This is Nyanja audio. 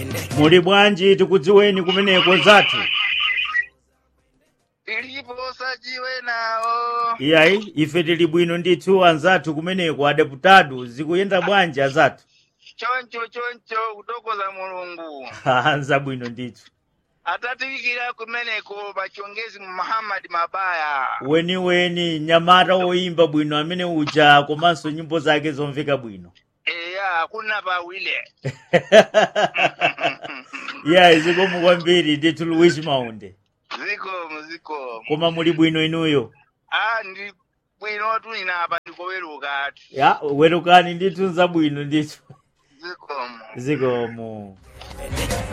muli bwanji tikudziweni kumeneko zathu ilipo sajiwe nawo iyayi ife tili bwino ndithu anzathu kumeneko adeputado zikuyenda bwanji azathu choncho choncho kutokoza mulungu anza bwino ndithu atatiwikira kumeneko pachongezi muhammadi mabaya weniweni nyamata woyimba bwino amene uja komanso nyimbo zake zomveka bwino eya kuna pawile iyayi zikomo kwambiri ndithu luwishi maunde zikomo zikomo koma muli bwino inuyo a ndi bwino tuninapa ndikoweruka atu ya werukani ndithu nzabwino ndithu zikomo zikomo